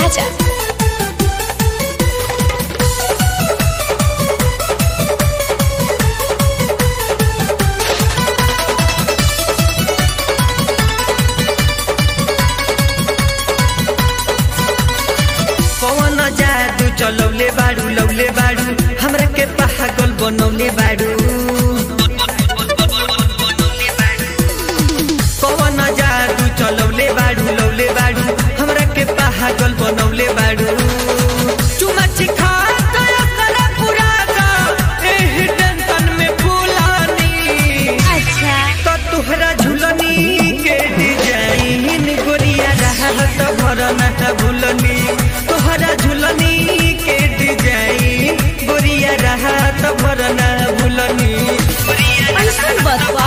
राजा पवन जादू चलौले बाड़ू लौले बाड़ू हमरा के पागल बनौले बाड़ू पवन जादू चलौले बाड़ू लौले बाड़ू हमरा के पागल बनौले बाड़ू चुमा चिखा गया करा पूरा का एही टेंशन में फूलानी अच्छा तो तुहरा झुलनी के डिजाइन गोरिया रहत भरना भूलनी तुहरा झुलनी के डिजाइन गोरिया रहत भरना भूलनी ऐसा बतवा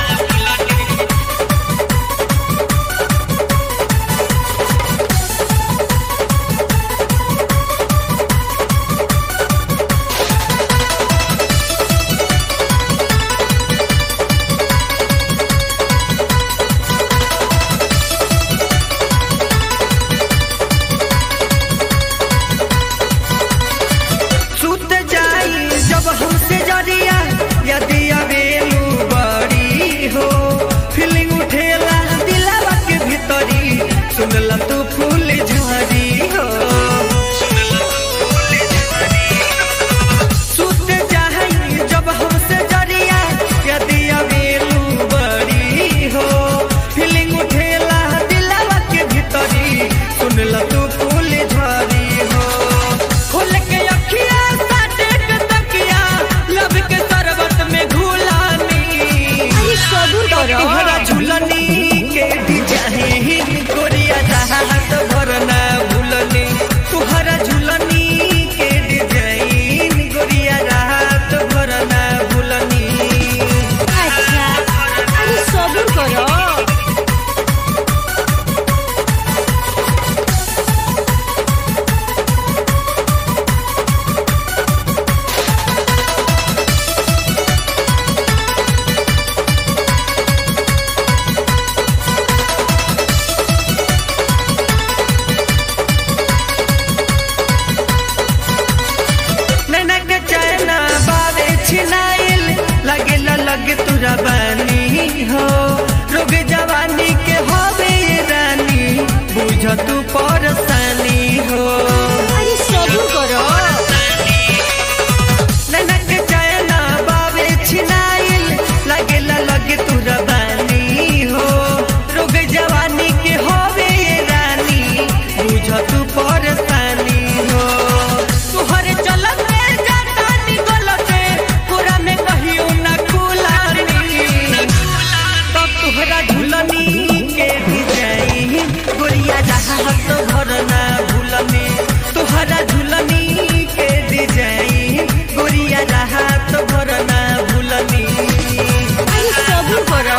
सुत जाई जब हमसे जरिया यदि अबेलू बड़ी हो फीलिंग उठेला दिलावा के भीतरी सुनला तू फूल झरी हो सुत जाई जब हमसे जरिया यदि अबेलू बड़ी हो फीलिंग उठेला दिलावा के भीतरी सुनला तू फूल झरी हो खोल के अखिया साटे के तकिया लब के शरबत में घुलानी अरे सबूर करो तुहरा झुलनी के डिजाइन गोरिया चाहत भरना भूलनी तुहरा झुलनी के डिजाइन गोरिया राहत भरना भूलनी अच्छा अरे सबूर करो नैना के चैना बावे छिनाइल लगे लगे तुरा बानी हो रोग जवानी के होवे रानी बुझ तू परसानी हो अरे सबूर करो नैना के चैना बावे छिनाइल लगे लगे तुरा बानी हो रोग जवानी के होवे रानी बुझ तू परसानी हो तुहरे चलत में जाता निकलते पूरा में कहियो ना खुलानी तब तुहरा झुलनी के डिजाइन गोरिया जहाज भरना भूलनी तुहरा झुलनी के डिजाइन गोरिया जहाज भरना भूलनी अरे सबूर करो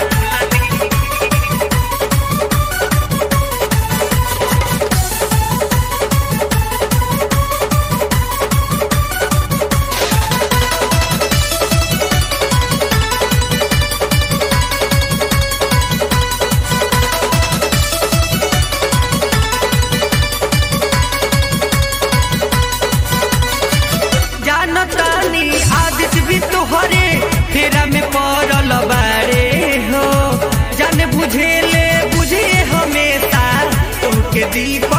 जानतानी आदित भी तोहरे फेरा में पड़ल बारे हो जान बुझेले बुझे हमेशा तुमके दीप